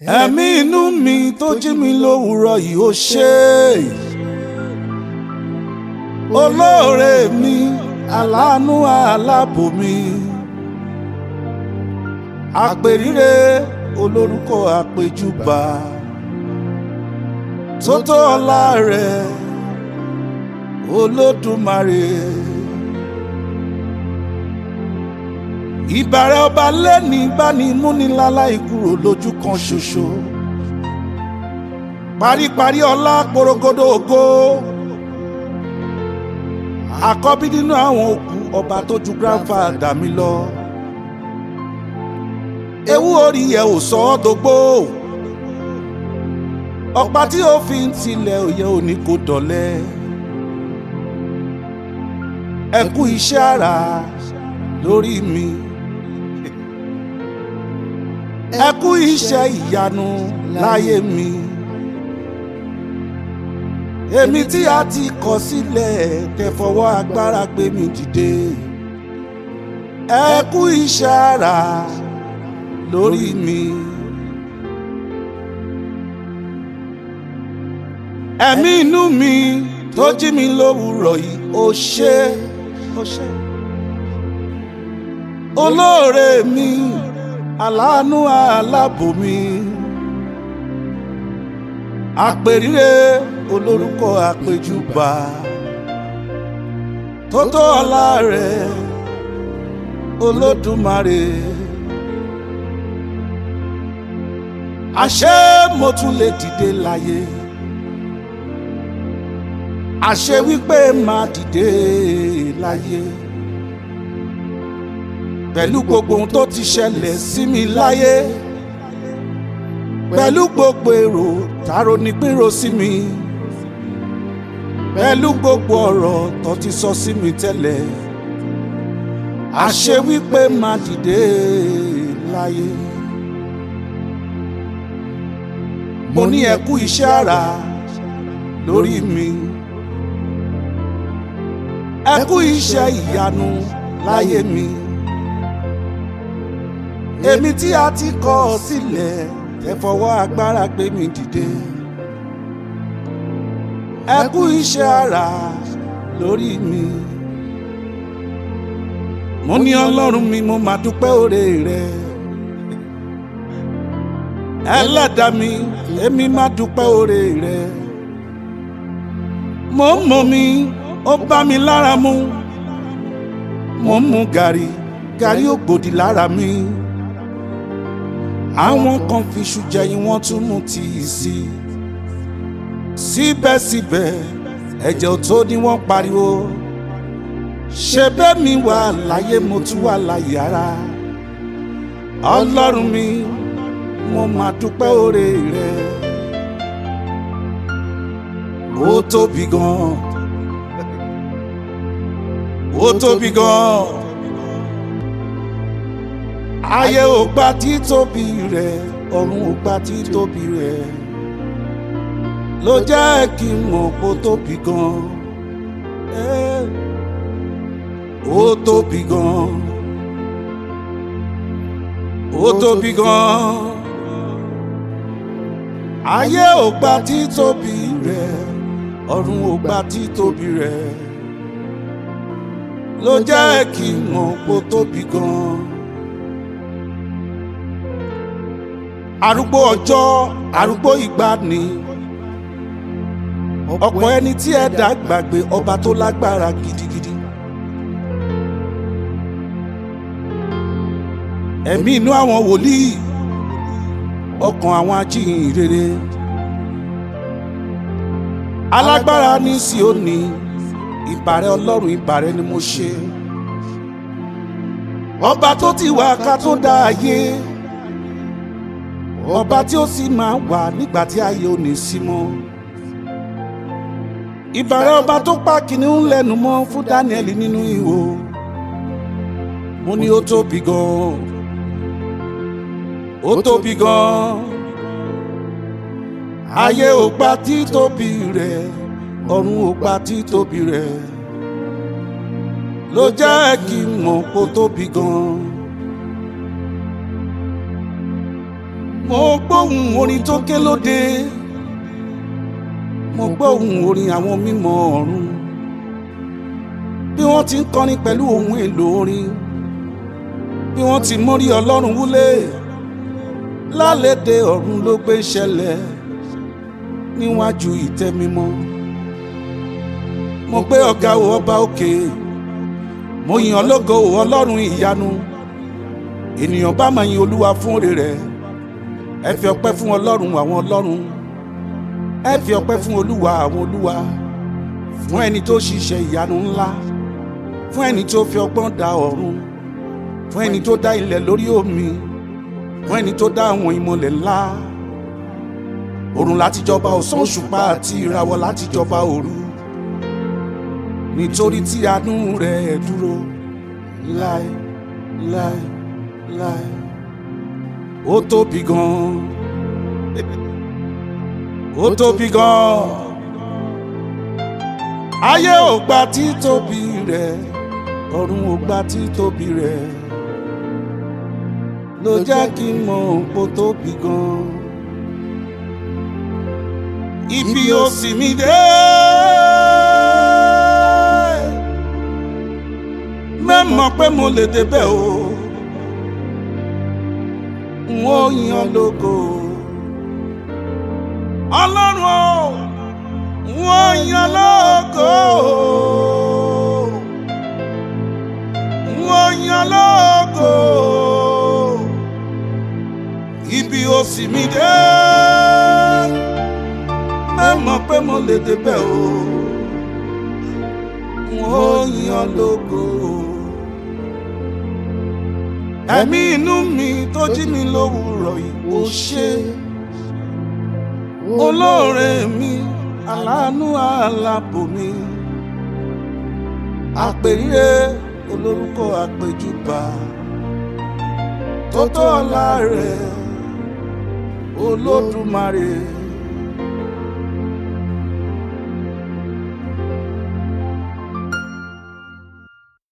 ẹ̀mí inú mi tó jí mi lówùúrọ̀ yìí ó ṣe é olóore mi aláàánú aláàbò mi àpèrire olórúkọ àpèjúbà tó tó ọlá rẹ̀ olódùmarè. ìbàrẹ̀ ọba lẹ́ni báni múnilálá ìkúrò lójú kan ṣoṣo paríparí ọlá porogodo ògo àkọ́bí nínú àwọn òkú ọba tó ju grandfather mi lọ ewu orí yẹ ò sọ ọ́ dógbó ọ̀pá tí ó fi ń tilẹ̀ òye òní kò dọ̀lẹ́ ẹ kú iṣẹ́ àrà lórí mi ẹ kú iṣẹ́ ìyanu láyé mi èmi tí a ti kọ̀ sílẹ̀ kẹfọwọ́ agbára gbé mi dìde ẹ kú iṣẹ́ àrà lórí mi. ẹ̀mí inú mi tó jí mi lówùúrọ̀ yìí ó ṣe ó ṣe olóore mi aláàánú aláàbò mi àpèrire olórúkọ àpèjúbà tó tó ọlá rẹ̀ olódùmarè àṣé mo tún lè dìde láyé àṣé wípé máa dìde láyé pẹ̀lú gbogbo ohun tó ti ṣẹlẹ̀ sí mi láyé pẹ̀lú gbogbo èrò tààrò ní pírò sí mi pẹ̀lú gbogbo ọ̀rọ̀ tó ti sọ sí mi tẹ́lẹ̀ àṣé wípé máa dìde láyé mo ní ẹ kú iṣẹ́ àrà lórí mi ẹ kú iṣẹ́ ìyanu láyé mi èmi tí a ti kọ̀ sílẹ̀ ẹ fọwọ́ agbára gbé mi dìde ẹ kú iṣẹ́ àrà lórí mi mo ní ọlọ́run mi mo máa dúpẹ́ oore rẹ ẹlẹ́dàá mi èmi máa dúpẹ́ oore rẹ mo ń mọ mi ó bá mi lára mu mo ń mu gàrí gàrí ò gbòdì lára mi àwọn kan fi iṣu jẹyin wọ́n tún mú tíì sí i síbẹ̀síbẹ̀ ẹ̀jẹ̀ ò tó ní wọ́n pariwo ṣe bẹ́ẹ̀ mi wà láyé mo tún wà láyé ara ọlọ́run mi mo máa dúpẹ́ oore rẹ ó tóbi gan ó tóbi gan ayé ò gba títóbi rẹ ọ̀run ò gba títóbi rẹ ló jẹ́ kí n mọ̀ kó tóbi gan ó tóbi gan ó tóbi gan ayé ò gba títóbi rẹ ọ̀run ò gba títóbi rẹ ló jẹ́ kí n mọ̀ kó tóbi gan. arúgbó ọjọ́ arúgbó ìgbàanì ọ̀pọ̀ ẹni tí ẹ̀dá gbàgbé ọba tó lágbára gidigidi. ẹ̀mí inú àwọn wòlíì ọkàn àwọn ajíhìn rere alágbára ní Síónì ìbàrẹ̀ ọlọ́run ìbàrẹ̀ ni mo ṣe ọba tó ti wà ká tó dá ayé ọba tí ó sì máa wà nígbà tí ayé ò ní sí mọ́ ìbàrẹ̀ ọba tó pa kìnìún lẹ́nu mọ́ fún Daniel nínú ihò mo ní ó tóbi gan ó tóbi gan ayé ò gba títóbi rẹ̀ ọ̀run ò gba títóbi rẹ̀ ló jẹ́ kí n mọ̀ kó tóbi gan. mo gbóhùn orin tó ké lóde mo gbóhùn orin àwọn mímọ́ ọ̀run bí wọ́n ti ń kọrin pẹ̀lú ohun èlò orin bí wọ́n ti mórí ọlọ́run wúlé lálẹ́dẹ̀ ọ̀run ló gbé ṣẹlẹ̀ níwájú ìtẹ́ mímọ́ mo gbé ọ̀gá o ọba òkè mo yìn ọ́ lógo o ọlọ́run ìyanu ènìyàn bá máa yin olúwa fún òrè rẹ̀ ẹ fi ọpẹ́ fún ọlọ́run àwọn ọlọ́run ẹ fi ọpẹ́ fún olúwa àwọn olúwa fún ẹni tó ṣiṣẹ́ ìyanu ńlá fún ẹni tó fi ọgbọ́n dá ọ̀run fún ẹni tó dá ilẹ̀ lórí omi fún ẹni tó dá àwọn ìmọ̀lẹ̀ ńlá òrùn láti jọba ọ̀sán òṣùpá àti ìràwọ̀ láti jọba òru nítorí tí àánú rẹ̀ dúró láé láé láé ó tóbi gan ó tóbi gan ayé ò gba títóbi rẹ̀ ọ̀run ò gba títóbi rẹ̀ ló jẹ́ kí n mọ̀ pó tóbi gan ibi ó sì mí dé mẹ́mọ̀ pé mo lè débẹ̀ o n ó yan lógo ọlọ́run o n ó yan lógo n ó yan lógo ibi ó sì mí dé mẹ́mọ̀ pé mo lè débẹ̀ o n ó yan lógo ẹ̀mí inú mi tó jí mi lówùúrọ̀ yìí ó ṣe olóore mi aláàánú alábò mi àpèrire olórúkọ àpèjúbà tó tó ọlá rẹ̀ olódùmarè.